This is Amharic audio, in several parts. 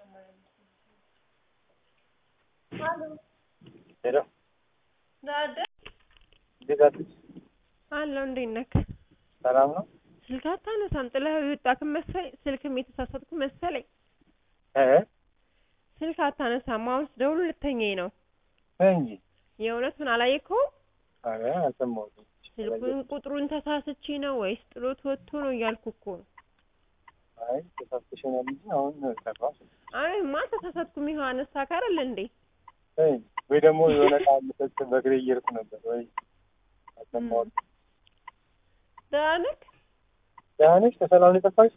ሄሎ ዳደ እንዴት አለች? አለው እንዴት ነህ? ሰላም ነው? ስልክ አታነሳም ጥለኸው የወጣክ መሰለኝ ስልክም የተሳሳትኩ መሰለኝ እ ስልክ አታነሳም አሁን ስደውል ልተኛኝ ነው ነይ እንጂ የእውነቱን አላየከውም ኧረ አልሰማሁትም። ስልኩን ቁጥሩን ተሳስቼ ነው ወይስ ጥሎት ወጥቶ ነው እያልኩ እኮ ነው አይ ተሳስተሽ ይሆናል እንጂ አሁን ሰራሁ። አይማ አልተሳሳትኩም ይኸው አነሳክ አይደል እንዴ ነይ እንጂ ወይ ደግሞ የሆነ ቃል ልሰጥ በእግሬ እየሄድኩ ነበር ወይ አልሰማሁትም። ደህና ነህ ደህና ነሽ? ከሰላም ነው የጠፋሽ?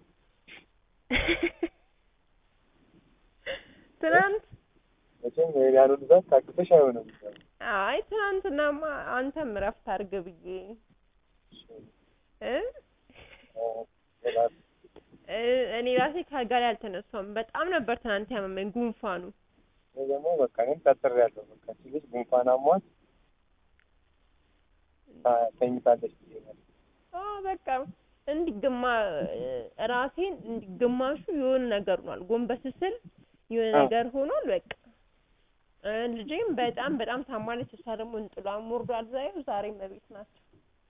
ትናንት መቼም ያሉ ብዛት ታግሰሽ አይሆንም። አይ ትናንትናማ አንተም እረፍት አድርግ ብዬ እ እ እኔ ራሴ ከአልጋ ላይ አልተነሳሁም። በጣም ነበር ትናንት ያመመኝ ጉንፋኑ። እኔ ደግሞ በቃ እኔም ቀጥሬያለሁ። በቃ እቺ ልጅ ጉንፋን አሟት ታ- ተኝታለች ብዬ ነው። አዎ በቃ እንዲግማ ራሴን እንዲግማሹ የሆነ ነገር ሆኗል። ጎንበስ ስል የሆነ አዎ። ነገር ሆኗል። በቃ እ ልጄም በጣም በጣም ታማለች። እሷ ደግሞ እንጥሏን ወርዷል። ዛሬ ዛሬም እቤት ናቸው።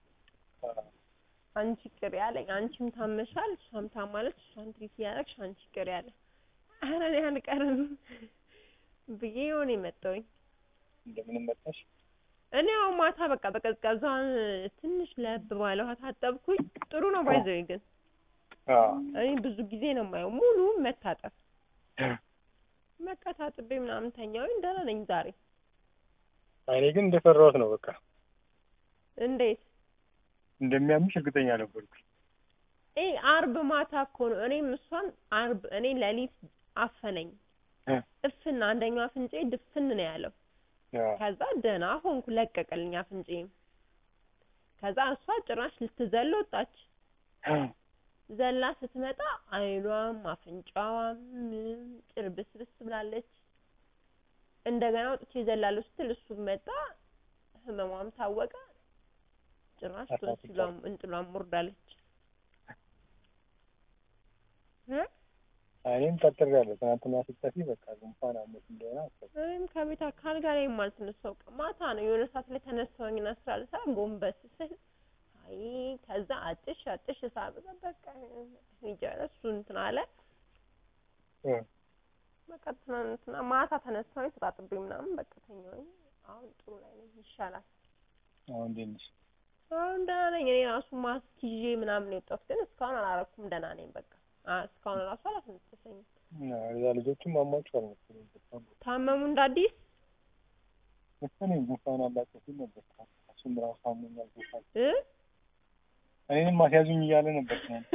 አንቺ ቅር ያለኝ አንቺም ታመሻል፣ እሷም ታማለች። እሷን ትሪት እያደረግሽ አንቺ ቅር ያለ ኧረ እኔ አልቀርም ብዬ የሆነ የመጣሁኝ እንደምንም መጣሽ? እኔ አሁን ማታ በቃ በቀዝቃዛን ትንሽ ለብ ባለ ውሃ ታጠብኩኝ። ጥሩ ነው ባይዘው ግን አዎ እኔ ብዙ ጊዜ ነው የማየው ሙሉ መታጠብ በቃ ታጥቤ ምናምን ተኛሁኝ። ደህና ነኝ ዛሬ። እኔ ግን እንደፈራሁት ነው። በቃ እንዴት እንደሚያምሽ እርግጠኛ ነበርኩ። እ አርብ ማታ እኮ ነው እኔም እሷን አርብ እኔ ሌሊት አፈነኝ እ እፍን አንደኛው አፍንጬ ድፍን ነው ያለው። አዎ ከዛ ደህና ሆንኩ ለቀቀልኝ አፍንጬም። ከዛ እሷ ጭራሽ ልትዘል ወጣች። ዘላ ስትመጣ አይኗም አፍንጫዋም ምንም ጭርብስብስ ብላለች። እንደገና ወጥቼ ዘላለሁ ስትል እሱም መጣ፣ ህመሟም ታወቀ። ጭራሽ ቶንሲሏም እንጥሏም ወርዳለች። እ እኔም ቀጥሬያለሁ። ትናንትና ስትጠፊ በቃ ጉንፋን አሞት እንደሆነ አሰብኩ። እኔም ከቤት ከአልጋ ላይ የማልተነሳው ቀን ማታ ነው። የሆነ ሰዓት ላይ ተነሳሁኝና ስራ ልሰራ ጎንበስ ስል አይ ከዛ አጥሽ አጥሽ ሳበዛ በቃ ይጃለ እሱ እንትን አለ። እ በቃ ትናንትና ማታ ተነሳሁኝ ተጣጥቤ ምናምን በቃ ተኛሁኝ። አሁን ጥሩ ላይ ነኝ፣ ይሻላል። አሁን እንዴት ነሽ? አሁን ደህና ነኝ። እኔ ራሱ ማስክ ይዤ ምናምን የወጣሁት ግን እስካሁን አላረኩም። ደህና ነኝ በቃ አ እስካሁን ራሱ አላስነጠሰኝም። እዛ ልጆቹም አሟቸዋል መሰለኝ በጣም ታመሙ እንደ አዲስ መሰለኝ ጉንፋን አላቸው ሲል ነበር። እሱም ራሱ አሞኛል ጉንፋን እ እኔንም ማስያዙኝ እያለ ነበር ትናንት።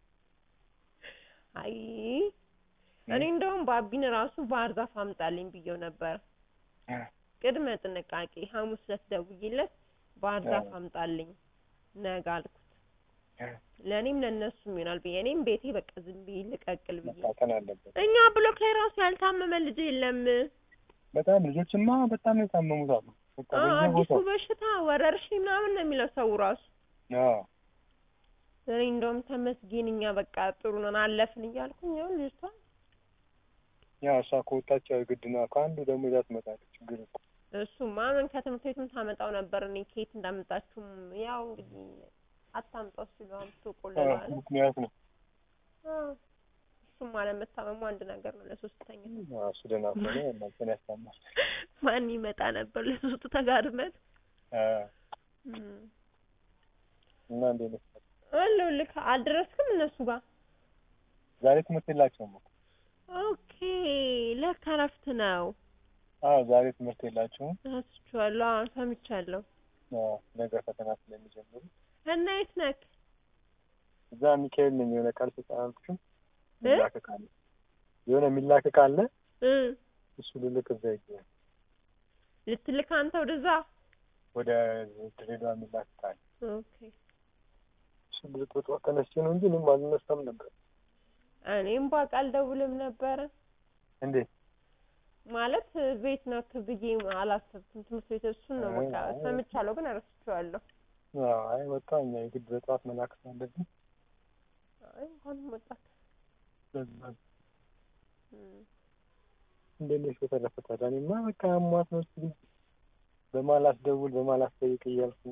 አይ እኔ እንደውም ባቢን ራሱ ባህር ዛፍ አምጣልኝ ብዬው ነበር። እ ቅድመ ጥንቃቄ ሐሙስ ዕለት ደውዬለት ባህር ዛፍ አዎ። አምጣልኝ ነገ አልኩት። እ ለእኔም ለእነሱም ይሆናል ብዬ እኔም ቤቴ በቃ ዝም ብዬ ልቀቅል ብዬ መታጠን አለበት። እኛ ብሎክ ላይ ራሱ ያልታመመ ልጅ የለም። በጣም ልጆችማ በጣም ነው የታመሙት አሉ። በቃ አ አዲሱ በየቦታው በሽታ ወረርሽኝ ምናምን ነው የሚለው ሰው ራሱ። አዎ እኔ እንደውም ተመስገን እኛ በቃ ጥሩ ነን አለፍን እያልኩኝ ያው ልጅቷ ያው እሷ ከወጣች ያው ግድ ነው። ከአንዱ ደግሞ ይዛ ትመጣለች። ችግር እኮ እሱማ ምን ከትምህርት ቤትም ታመጣው ነበር። እኔ ከየት እንዳመጣችሁም ያው እንግዲህ አታምጣው ሲሉ አምጥቶ አዎ፣ ቆለሏል። ምክንያት ነው። አዎ እሱም አለመታመሙ አንድ ነገር ነው። ለሶስተኛ አዎ፣ እሱ ደህና ከሆነ እናንተን ያስታማል። ማን ይመጣ ነበር ለሶስቱ ተጋድመን አዎ፣ እም። እና እንዴት ነሽ? አለሁልህ አልደረስክም እነሱ ጋር ዛሬ ትምህርት የላቸውም እኮ። ኦኬ ለካ እረፍት ነው አዎ፣ ዛሬ ትምህርት የላቸውም። ረስቼዋለሁ አዎ ሰምቻለሁ አዎ፣ ነገ ፈተና ስለሚጀምሩ እና የት ነህ እዛ ሚካኤል ነኝ። የሆነ ቃል ተጻፍኩኝ እ? የሚላክ ዕቃ አለ። የሆነ የሚላክ ዕቃ አለ። እ እሱ ልልክ እዛ ይገኛል። ልትልክ አንተ ወደዛ ወደ ድሬዳዋ የሚላክ ዕቃ አለ። ኦኬ እሱ ልልክ በጠዋት ተነስቼ ነው እንጂ እኔም አልነሳም ነበር። እኔም ባውቅ አልደውልም ነበረ እንዴት ማለት ቤት ነክ ብዬ አላሰብኩም። ትምህርት ቤት እሱን ነው በቃ አይ፣ አይ። ሰምቻለሁ፣ ግን ረስቼዋለሁ። አዎ፣ አይ በቃ እኛ የግድ በጠዋት መላክ ስላለብን አይ እንኳን መጣክ በዛ እም። እንዴት ነሽ በተረፈ ታዲያ እኔማ በቃ አሟት ነው እስኪ በማላስ ደውል በማላስ ጠይቅ እያልኩ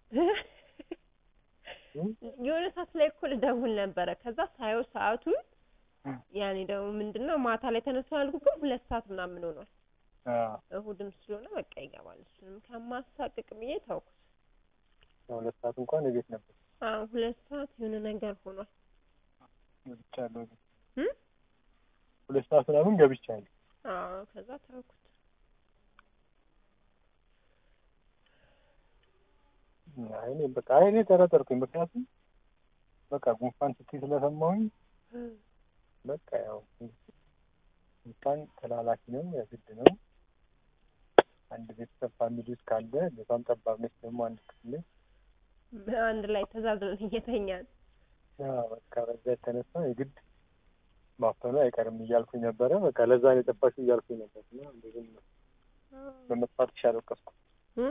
እም? የሆነ ሰዓት ላይ እኮ ልደውል ነበረ። ከዛ ሳየው ሰዓቱን ያኔ ደግሞ ምንድነው ማታ ላይ ተነሳሁ ያልኩት ግን ሁለት ሰዓት ምናምን ሆኗል። አዎ እሁድም ስለሆነ በቃ ይገባል። እሱንም ከማሳቅቅ ብዬ ተውኩት። ሁለት ሰዓት እንኳን እቤት ነበር አዎ ሁለት ሰዓት የሆነ ነገር ሆኗል። ገብቻለሁ እም? ሁለት ሰዓት ምናምን ገብቻለሁ አዎ ከዛ ተውኩት። አይ እኔ በቃ አይ እኔ ጠረጠርኩኝ ምክንያቱም በቃ ጉንፋን ስትይ ስለሰማሁኝ በቃ ያው ጉንፋን ተላላፊ ነው የግድ ነው አንድ ቤተሰብ ፋሚሊ ውስጥ ካለ በጣም ጠባብ ነች ደግሞ አንድ ክፍል ነች አንድ ላይ ተዛዝለን እየተኛን አዎ በቃ በዛ የተነሳ የግድ ማፈኑ አይቀርም እያልኩኝ ነበረ በቃ ለዛ ነው የጠፋሽው እያልኩኝ ነበር እና ብዙም በመጥፋትሽ አልወቀስኩም እም?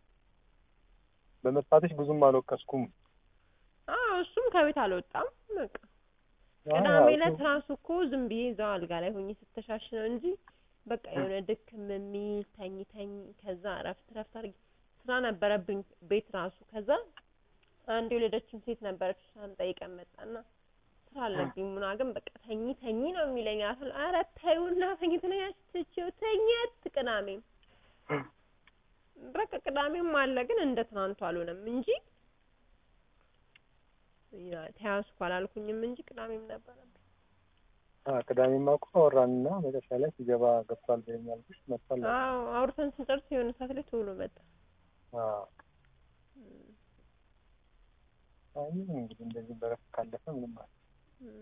በመጥፋትሽ ብዙም አልወቀስኩም አዎ እሱም ከቤት አልወጣም። በቃ ቅዳሜ አዎ፣ ዕለት እሱ- ራሱ እኮ ዝም ብዬ እዛው አልጋ ላይ ሆኜ ስተሻሽ ነው እንጂ በቃ የሆነ ድክም የሚል ተኝ ተኝ ከዛ እረፍት እረፍት አድርጊ ስራ ነበረብኝ ቤት ራሱ ከዛ አንድ የወለደችን ሴት ነበረች እሷን ጠይቀን መጣና ስራ አለብኝ ሙና ግን በቃ ተኝ ተኝ ነው የሚለኝ አሁን ኧረ ተይውና ተኝ ትለኛለች ትቼው ተኘት ቅዳሜም በቃ ቅዳሜም አለ ግን እንደ ትናንቱ አልሆነም እንጂ ያ ተያዝኩ አላልኩኝም እንጂ ቅዳሜም ነበረብኝ አዎ ቅዳሜማ እኮ አወራንና መጨረሻ ላይ ሲገባ ገብቷል በይኝ አልኩሽ መጥቷል አልኩሽ። አዎ አውርተን ስንጨርስ የሆነ ሰዓት ላይ ቶሎ መጣ አዎ አይ እንግዲህ እንደዚህ በረፍት ካለፈ ምንም ማለት እም።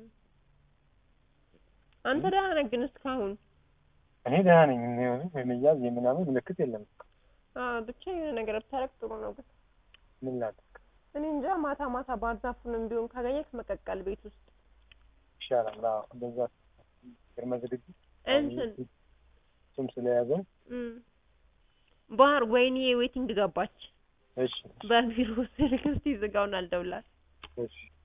አንተ ደህና ነህ ግን እስካሁን እኔ ደህና ነኝ የሆነ የመያዝ የምናምን ምልክት የለም አዎ ብቻ የሆነ ነገር ብታረግ ጥሩ ነው ግን ምን ላድርግ እኔ እንጃ ማታ ማታ ባህር ዛፉንም ቢሆን ካገኘክ መቀቀል ቤት ውስጥ ይሻላል አዎ እንደዛ ቅድመ ዝግጅት እንትን እሱም ስለያዘ እም። ባህር ወይኔ ዌቲንግ ገባች እሺ በቢሮ ስልክ እስቲ ዝጋውን አልደውላት እሺ